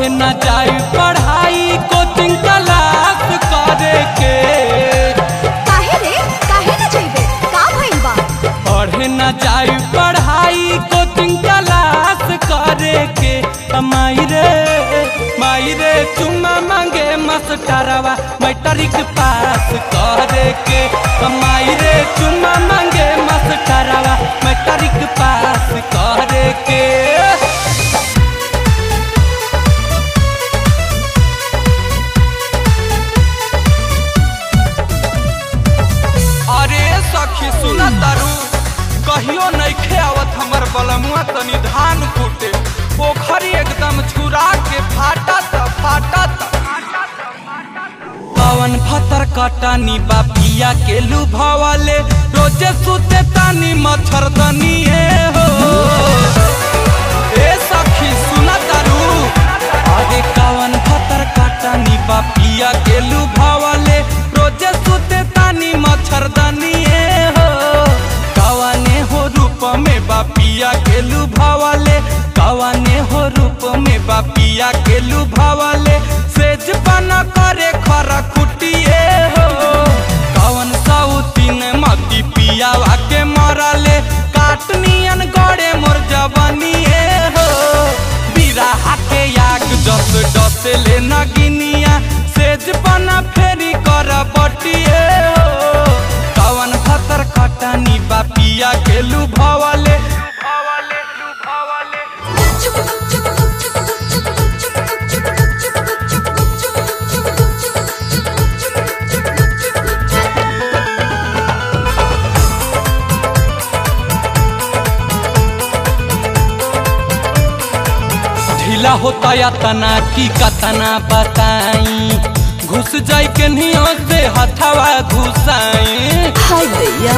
न जाई पढ़ाई कोचिंग क्लास करे के काहे रे काहे न जइबे का भइल बा पढ़े न जाई पढ़ाई कोचिंग क्लास करे के अ माई रे माई रे चुम्मा मांगे मास्टरवा मैट्रिक पास करे के अ माई रे चुम्मा मांगे मास्टरवा मैट्रिक पास करे के अरे सखी सुन तारू कहियो नइखे आवत हमर बलमुआ तनी धान कूटे पोखरी एकदम छुरा के फाटा त फाटा त पवन फतर कटनी बापिया के लुभावले रोजे सुते तानी मच्छरदनी हो ए सखी सुन तारू अरे कवन फतर कटनी बापिया के लुभावले रोजे सुते तानी मच्छरदनी हो कवने हो रूप में बापिया के लुभावले कवने हो रूप में बापिया के लुभावले सेज पाना करे खरा खुटिए हो कवन सौतीन मती पियावा के मरले काटनियन गड़े मोर जवनिए हो बिराहा के याग जस डस ले नगिनिया सेज पाना फेरी कर बटिए हो कवन खतर कटनी बापिया के लुभावले लुभावले लुभावले ढीला होता या तना की कतना बताई घुस जाई के नियो से हथवा घुसाई हाय भैया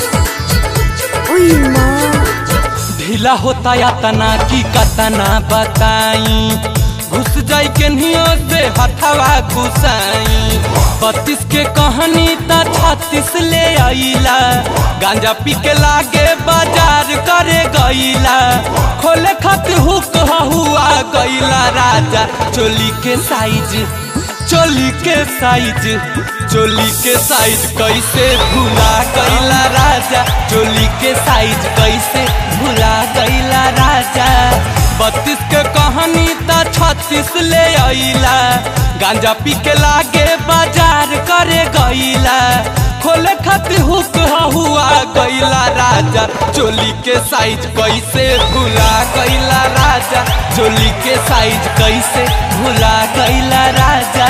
ओई मां ढीला होता या तना की कतना बताई घुस जाई के नियो से हथवा घुसाई बत्तीस के कहानी त छत्तीस ले आईला गांजा पी के लागे बाजार करे गईला खोले खत हुक हुआ गईला राजा चोली के साइज चोली के साइज चोली के साइज कैसे भुला गईला राजा चोली के साइज कैसे भुला गईला राजा बत्तीस के कहानी त छत्तीस ले आईला गांजा पी के लागे बाजार करे गईला खोले खातिर हुक हुआ गईला राजा चोली के साइज कैसे भुला गईला राजा चोली के साइज कैसे भुला गईला राजा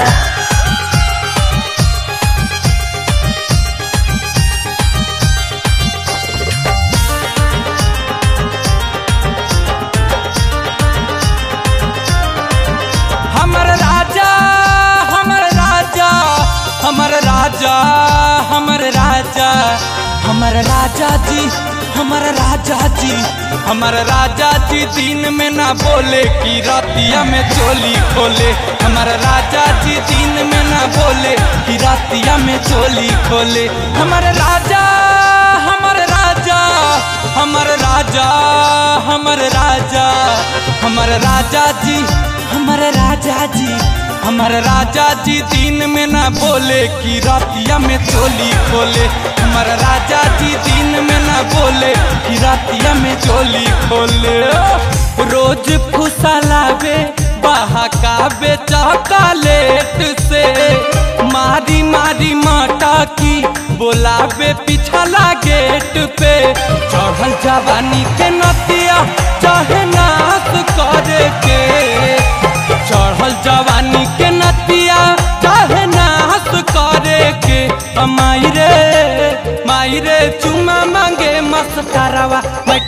हमर राजा हमर राजा हमर राजा हमर राजा हमर राजा जी हमर राजा जी हमर राजा जी दिन में ना बोले कि रातिया में चोली खोले हमर राजा जी दिन में ना बोले कि रातिया में चोली खोले हमर राजा हमर राजा हमर राजा हमर राजा हमर राजा जी हमर राजा जी हमर राजा जी दिन में ना बोले कि रातिया में चोली खोले हमर राजा जी दिन में ना बोले कि रातिया में चोली खोले रोज फुसलावे बहकावे चॉकलेट से मारी मारी माटा की बोलावे पिछला गेट पे चढ़ल जवानी के नतिया चाहे नाश करे के चढ़ल जवानी के नतिया चाहे नाश करे के अ माई रे माई रे चुमा मांगे मस्करवा